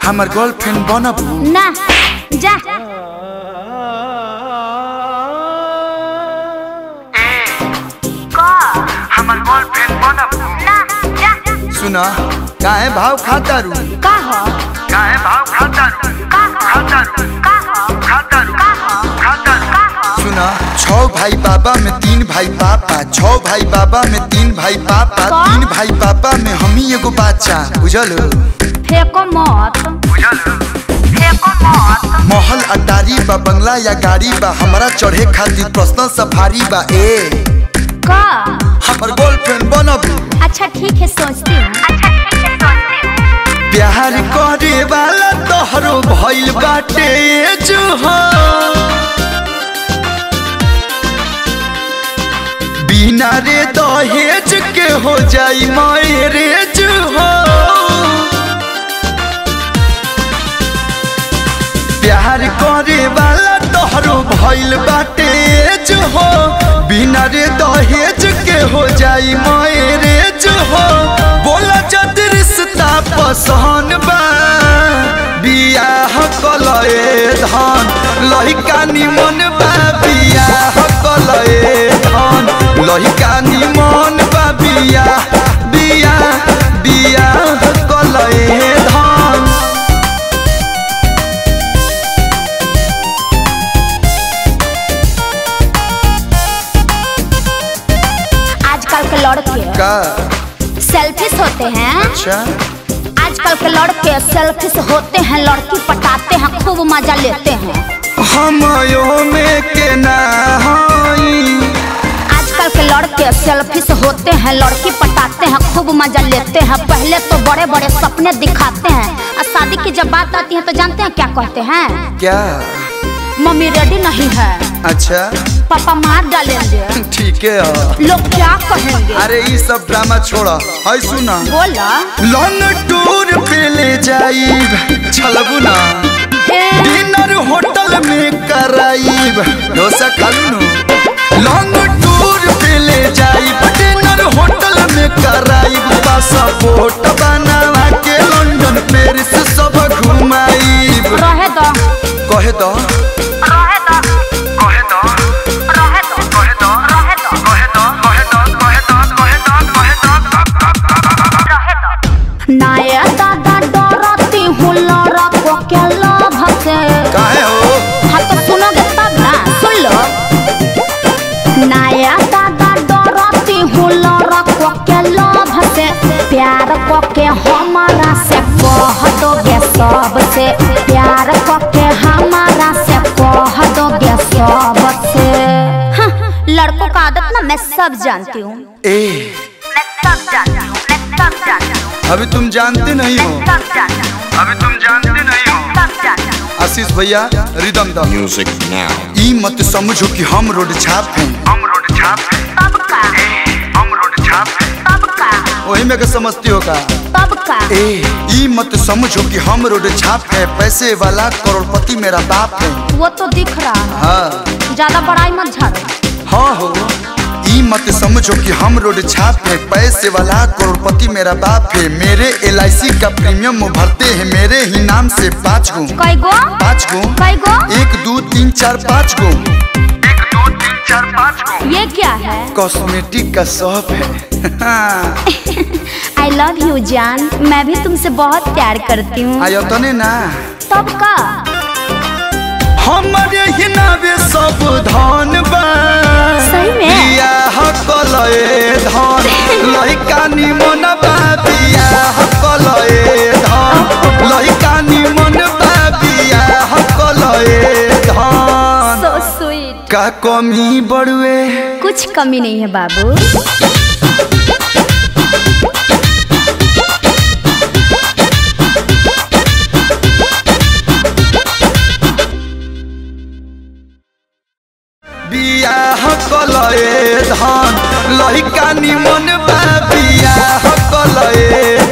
हमर गर्लफ्रेंड बनबू ना जा हमर गर्लफ्रेंड बनबू ना जा सुना काहे भाव खाता रू का हो काहे भाव खाता रू का हो खाता रू का हो खाता रू का हो खाता रू का हो सुना छह भाई बाबा में तीन भाई पापा छह भाई बाबा में तीन भाई पापा का? तीन भाई पापा में हम ही एगो बच्चा बुझल फेंको मत बुझल फेंको मत महल अटारी बा बंगला या गाड़ी बा हमरा चढ़े खातिर पर्सनल सफारी बा ए का हमर गर्लफ्रेंड बनबू अच्छा ठीक है सोचती हूँ अच्छा ठीक है सोचती हूँ प्यार करे वाला तोहरो भइल बाटे जो हो बिना रे दहेज के हो जाई मैरेज हो प्यार करे वाला तोहरो भइल बाटे जो हो बिना रे दहेज के हो जाई मैरेज हो बोला जद रिश्ता पसहन बा बियाह कलए धन लहिका निमन बा बियाह कलए धन लहिका निमन बा बियाह बियाह बियाह कलए धन आजकल के लड़के का सेल्फिश होते हैं अच्छा आजकल के लड़के सेल्फिश होते हैं लड़की पटाते हैं खूब मजा लेते हैं हमयो में के ना हई आजकल के लड़के सेल्फिश होते हैं लड़की पटाते हैं खूब मजा लेते हैं पहले तो बड़े बड़े सपने दिखाते हैं और शादी की जब बात आती है तो जानते हैं क्या कहते हैं क्या मम्मी रेडी नहीं है अच्छा पापा मार डालेंगे ठीक है हाँ। लोग क्या कहेंगे अरे ये सब ड्रामा छोड़ा है सुना बोला लॉन्ग टूर पे ले जाइब चलबू ना ए, डिनर होटल में कराइब डोसा खालू नु लॉन्ग टूर पे ले जाइब डिनर होटल में कराइब पासपोर्ट बनावा के लंदन पेरिस सब घुमाइब रहे दो कहे तो रहे दो कहे तो रहे दो कहे तो रहे दो कहे तो कहे तो कहे तो कहे तो कहे तो नाया दादा डरती हूँ लड़को के लोभ से काहे हो हाँ तो सुनोगे तब ना सुन लो नाया दादा डरती हूँ लड़को के लोभ से प्यार को के हमारा से कह दोगे सबसे प्यार को के हमारा से कह दोगे सबसे हाँ, लड़कों का आदत ना मैं सब जानती हूँ ए मैं सब जानती हूँ मैं सब जानती हूँ अभी तुम जानते नहीं हो सब जानती हूँ अभी तुम जानते नहीं हो सब जानती हूँ आशीष भैया रिदम दम Music now. ई मत समझो कि हम रोड छाप हैं हम रोड छाप हैं तब का हम रोड छाप हैं तब का वही में के समझती हो का तब का ए ई मत समझो कि हम रोड छाप है पैसे वाला करोड़पति मेरा बाप है वो तो दिख रहा है हाँ ज्यादा बड़ाई मत झाड़ो हाँ हो ई मत समझो कि हम रोड छाप है पैसे वाला करोड़पति मेरा बाप है मेरे एल का प्रीमियम भरते हैं मेरे ही नाम से पाँच गो कई गो पाँच गो कई गो एक दो तीन चार पाँच गो एक दो तीन चार पाँच गो ये क्या है कॉस्मेटिक का शॉप है आई लव यू जान मैं भी तुमसे बहुत प्यार करती हूँ आयो तने ना तब का हमारे ही नावे सब धन बा सही में? बियाह कलए धन लइका निमन बा बियाह कलए धन लइका निमन बा बियाह कलए धन सो स्वीट का कमी बड़ुए कुछ कमी नहीं है बाबू बियाह कलए धन लइका निमन बा बियाह कलए